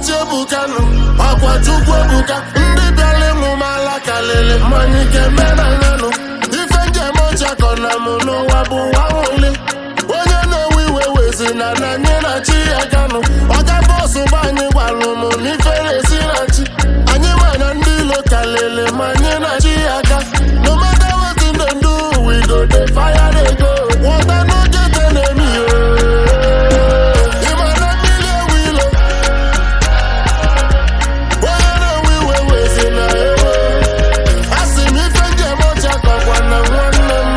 na-eti ebukanụ ọkwa chukwu ebuka ndị bịara ịmụ m ala kalịlị mmanya ike menanyanụ ife njem ọchakọ na mụ n'ụwa bụ nwa nwụli onye na-ewe iwe wezi na na anyị na chi ya ganụ ọga bọsụ bụ anyị gwalụ m n'ife na-esi na chi anyị mana ndị ilo kalịlị ma anyị na chi ya ga no matter wetin dem do we go dey fire dey go water no get enemy ooo ịmana mmiri ewu ilo onye na-ewe iwe wezi na ewo asị m ife njem ọcha kọkwa na nwanne m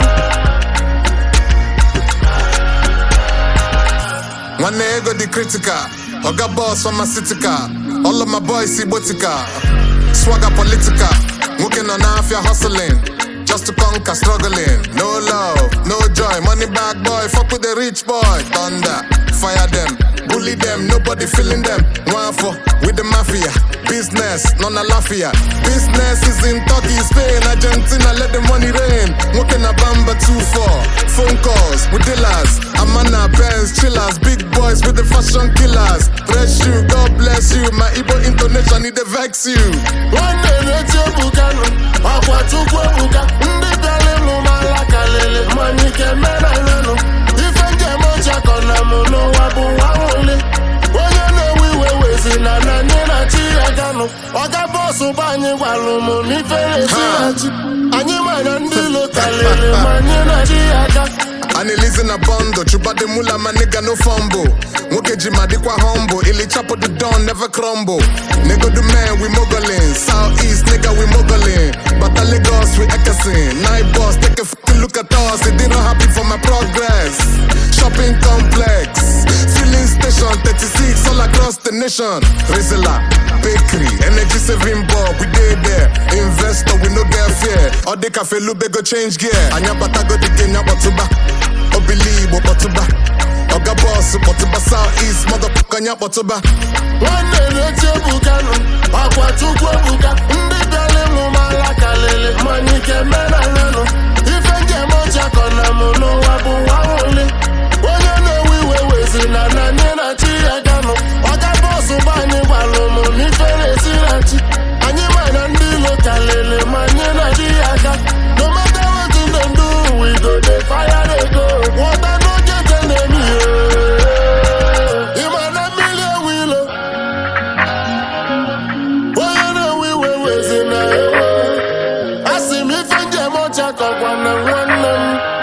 nwanne ego dị critical oga boss pharmaceutical all of my boys igbotika swagger political nwoke nọ n'afịa hustling just to conquer struggling no love no joy money bag boy fuck with the rich boy thunder fire them bully them nobody feeling them nwafọ with the mafia business nọ na lafia business is in turkey spain argentina let the money rain nwoke na bamba 2-4 phone calls with dealers amana pens chillers big boys with the fashion killers bless you god bless you my igbo intonation e dey vex you nwanne na-eti ebukanụ ọkwa chukwu ebuka ndị bịara ịmụ m ala kalịlị mmanya ike menanyanụ ife njem ọchakọ na mụ n'ụwa bụ nwa nwụli onye na-ewe iwe wezi na na anyị na chi ya ganụ ọga bọsụ bụ anyị gwalụ m n'ife na-esi na chi anyị mana ndị ilo kalịlị ma anyị na chi ya ga Anilizi na bondo chubade mula my nigga no fumble nwoke ji ma dịkwa humble ili chapo the don never crumble nigga the man we moguling south east nigga we moguling bata lagos we ekesin night boss take a fucking look at us it didn't happy for my progress shopping complex filling station 36 all across the nation rizla bakery energy saving bulb we dey there investor we no get fear all the cafe lube go change gear anya bata go the game nyakpọtụba obili igbo kpọtụba ọga bọọsụ kpọtụba south east motherfucker anya kpọtụba nwanne na-eti ebukanụ ọkwa chukwu ebuka ndị bịara ịmụ m ala kalịlị mmanya ike menanyanụ ife njem ọchakọ na mụ n'ụwa bụ nwa nwụli onye na-ewe iwe wezi na na anyị na chi ya ganụ ọga bọsụ bụ anyị gwalụ m n'ife na-esi na chi anyị mana ndị ilo kalịlị ma anyị na chi ya ga no matter wetin dem do we go dey fire dey go water no get enemy ooo ịmana mmiri ewu ilo onye na-ewe iwe wezi na ewo asị m ife njem ọcha kọkwa na nwanne m